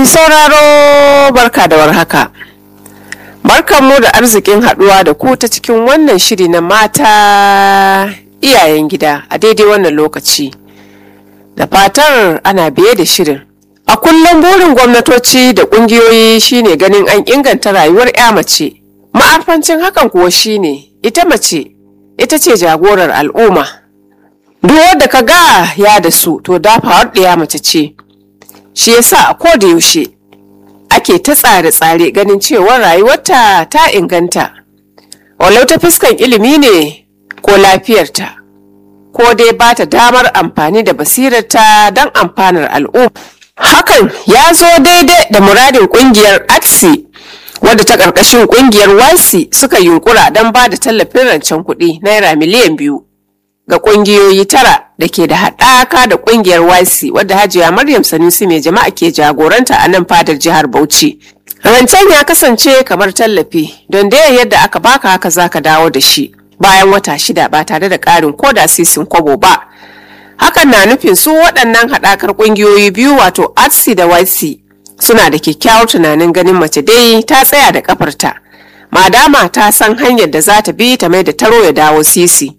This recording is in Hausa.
sauraro barka da warhaka. Barkanmu da arzikin haɗuwa da ku ta cikin wannan shiri na mata iyayen gida a daidai wannan lokaci. Da fatar ana biye da shirin. A kullum burin gwamnatoci da ƙungiyoyi shine ganin an inganta rayuwar 'ya mace. Ma'arfancin hakan kuwa shine ita mace ita ce jagorar al'umma. Duk wadda ka ga ya da su to dafawar ɗaya mace ce. Shi yasa a koda yaushe ake ta tsare-tsare ganin cewa rayuwarta ta inganta. Walau ta fuskan ilimi ne ko lafiyarta, ko dai ba ta damar amfani da basirarta don amfanar al'umma. Hakan ya zo daidai da muradin kungiyar ATSI wadda ta ƙarƙashin kungiyar WASI suka yunkura don ba da tallafin rancen kuɗi naira miliyan biyu ga kungiyoyi tara da ke da haɗaka da kungiyar WASI wadda Hajiya Maryam Sanusi mai jama'a ke jagoranta a nan fadar jihar Bauchi. Rancen ya kasance kamar tallafi don da yadda aka baka haka zaka dawo da shi bayan wata shida ba tare da ƙarin koda sisin kwabo ba. Hakan na nufin su waɗannan haɗakar ƙungiyoyi biyu wato ATSI da YC suna da kyakkyawar tunanin ganin mace dai ta tsaya da kafarta. Madama ta san hanyar da za ta bi ta mai da taro ya dawo sisi.